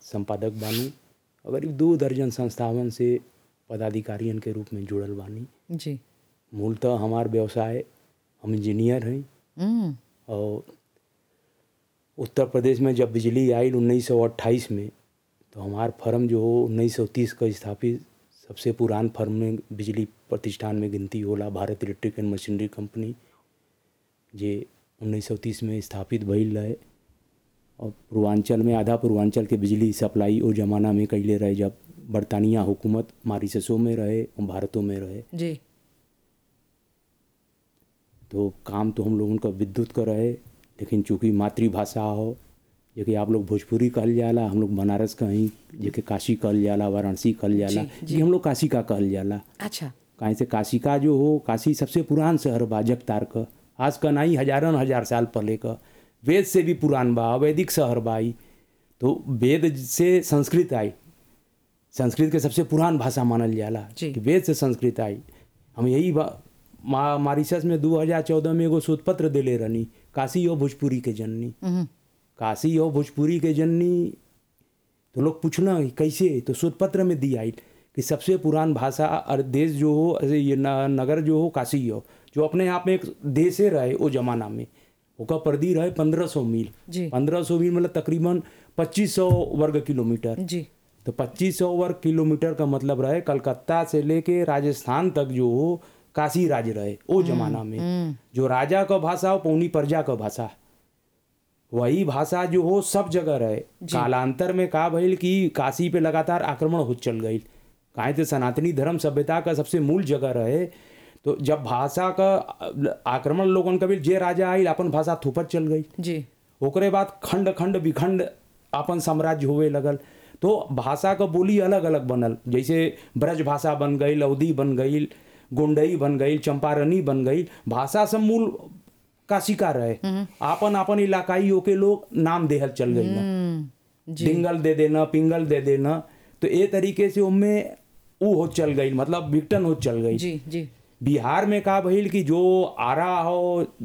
संपादक बानी और करीब दो दर्जन संस्थावन से पदाधिकारियन के रूप में जुड़ल बानी जी मूलतः हमार व्यवसाय हम इंजीनियर हैं हम्म और उत्तर प्रदेश में जब बिजली आई 1928 में तो हमार फर्म जो हो 1930 का स्थापित सबसे पुरान फर्म में बिजली प्रतिष्ठान में गिनती होला Bharat electric and machinery company जे 1930 में स्थापित भइल रहे और पूर्वांचल में आधा पूर्वांचल के बिजली सप्लाई ओ जमाना में कैले रहे जब बरतानिया हुकूमत मारिससों में रहे और भारतों में रहे जी तो काम तो हम लोगन का विद्युत का रहे लेकिन चूंकि मातृभाषा हो जेके आप लोग भोजपुरी कहल जाला हम लोग बनारस का ही जेके काशी कहल जाला वाराणसी कहल जाला जी, जी हम लोग काशी का कहल जाला अच्छा काहे से काशी का जो हो काशी सबसे पुरान शहर बा जगतार का आज का नहीं हजारन हजार साल पहले का वेद से भी पुरान बा वैदिक शहर बा ई तो वेद से संस्कृत आई संस्कृत के सबसे पुरान भाषा मानल जाला जी। कि वेद से संस्कृत आई हम यही बा मा, मारिशस में 2014 में एगो शोध पत्र देले रहनी काशी और भोजपुरी के जननी हम्म काशी और भोजपुरी के जननी तो लोग पूछना कि कैसे तो शोध पत्र में दी आई कि सबसे पुरान भाषा और देश जो हो अरे ये न, नगर जो हो काशी हो जो अपने आप में एक देशे रहे वो जमाना में ओका परिधि रहे पंद्रह सौ मील जी पंद्रह सौ मील मतलब तकरीबन पच्चीस सौ वर्ग किलोमीटर जी तो पच्चीस सौ वर्ग किलोमीटर का मतलब रहे कलकत्ता से लेके राजस्थान तक जो हो काशी राज्य रहे वो जमाना में जो राजा का भाषा हो पौनी प्रजा का भाषा वही भाषा जो हो सब जगह रहे कालांतर में का भइल कि काशी पे लगातार आक्रमण हो चल गई काहे तो सनातनी धर्म सभ्यता का सबसे मूल जगह रहे तो जब भाषा का आक्रमण लोगन का भी जे राजा आइल अपन भाषा थोपत चल गई जी ओकरे बाद खंड खंड विखंड अपन साम्राज्य होवे लगल तो भाषा का बोली अलग अलग बनल जैसे ब्रज भाषा बन गई अवधी बन गई गोंडई बन गई चंपारनी बन गई भाषा सब मूल काशी का रहे आपन आपन इलाकाई के लोग नाम देहल चल गई ना हम्म जी डिंगल दे देना पिंगल दे देना तो ये तरीके से उनमें ऊ हो चल गई मतलब विघटन हो चल गई जी जी बिहार में का भइल कि जो आरा हो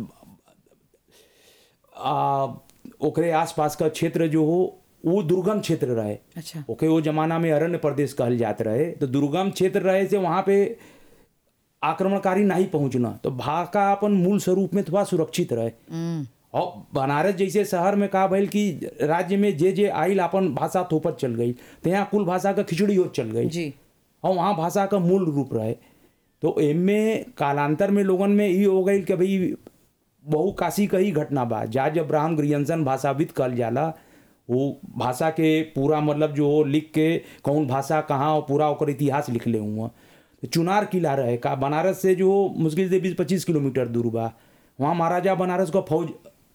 आ, ओकरे आसपास का क्षेत्र जो हो वो दुर्गम क्षेत्र रहे अच्छा ओके वो जमाना में अरण्य प्रदेश कहल जात रहे तो दुर्गम क्षेत्र रहे से वहाँ पे आक्रमणकारी नहीं पहुंचना तो भाका अपन मूल स्वरूप में थोड़ा सुरक्षित रहे हम्म और बनारस जैसे शहर में का भइल कि राज्य में जे जे आइल अपन भाषा थोपत चल गई तो यहाँ कुल भाषा का खिचड़ी हो चल गई जी और वहाँ भाषा का मूल रूप रहे तो एमे कालांतर में लोगन में ई हो गई कि भाई बहु काशी का ही घटना बा जा जब ब्राह्म ग्रियंसन भाषाविद कहल जाला वो भाषा के पूरा मतलब जो हो लिख के कौन भाषा कहाँ और पूरा ओकर इतिहास लिख ले हुआ तो चुनार किला रहे का बनारस से जो मुश्किल से बीस पच्चीस किलोमीटर दूर बा वहाँ महाराजा बनारस का फौज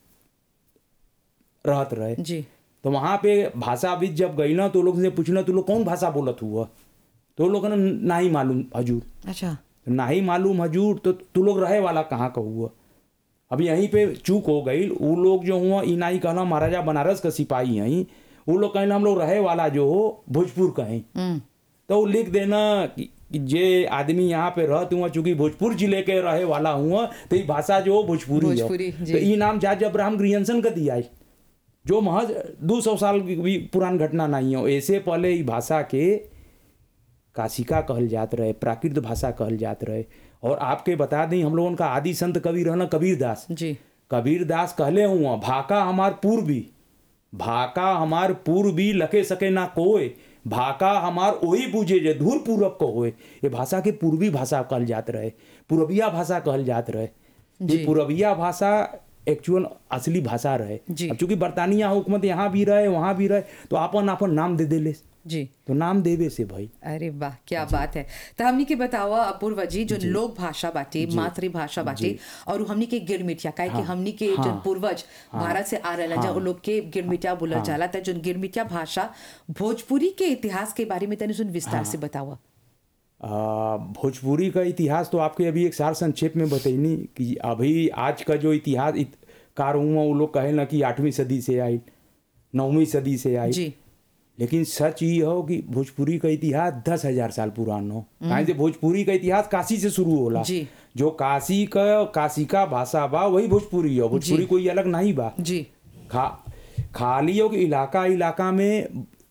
रहत रहे जी तो वहाँ पे भाषाविद जब गई ना तो लोग से पूछना तू लोग कौन भाषा बोलत हुआ तो लोग ना ना ही मालूम हजूर अच्छा तो ना ही मालूम हजूर तो तू लोग रहे वाला कहाँ का हुआ अब यहीं पे चूक हो गई वो लोग जो हुआ ई नहीं कहना महाराजा बनारस का सिपाही हैं वो लोग कहना हम लोग रहे वाला जो हो भोजपुर का हैं हम्म तो वो लिख देना कि कि जे आदमी यहाँ पे रहत हुआ चूंकि भोजपुर जिले के रहे वाला हुआ तो ये भाषा जो हो भोजपुरी हो भोजपुरी, जी। तो ये नाम जाज अब्राहम ग्रियंसन का दिया है जो महज दो सौ साल की भी पुरान घटना नहीं हो ऐसे पहले ई भाषा के काशिका कहल जात रहे प्राकृत भाषा कहल जात रहे और आपके बता दें हम लोगन का आदि संत कवि रहना कबीर दास जी कबीर दास कहले हुआ भाका हमार पूर्वी भाका हमार पूर्वी लके सके ना कोय भाका हमार ओही बूझे जे धूर पूरब को होए ये भाषा के पूर्वी भाषा कहल जात रहे पूर्विया भाषा कहल जात रहे जी। ये पूर्विया भाषा एक्चुअल असली भाषा रहे जी। अब चूंकि बरतानिया हुकूमत यहाँ भी रहे वहाँ भी रहे तो आपन आपन नाम दे देले जी तो नाम देवे से भाई अरे वाह क्या बात है तो हमनी के बतावा अपूर्वा जी जो लोक भाषा बाटे मातृभाषा बाटे और उ हमनी के गिरमिटिया काहे कि हमनी के जो पूर्वज भारत से आ रहला जा उ लोग के गिरमिटिया बोलल जाला त जो गिरमिटिया भाषा भोजपुरी के इतिहास के बारे में तनी सुन विस्तार से बतावा आ, भोजपुरी का इतिहास तो आपके अभी एक सार संक्षेप में बतैनी कि अभी आज का जो इतिहास इत, कार हुआ वो लोग कहे ना कि आठवीं सदी से आई नौवीं सदी से आई जी लेकिन सच ये हो कि भोजपुरी का इतिहास दस हजार साल पुराना हो काहे से भोजपुरी का इतिहास काशी से शुरू होला जी। जो काशी का काशी का भाषा बा वही भोजपुरी हो भोजपुरी कोई अलग नहीं बा जी खा खाली हो कि इलाका इलाका में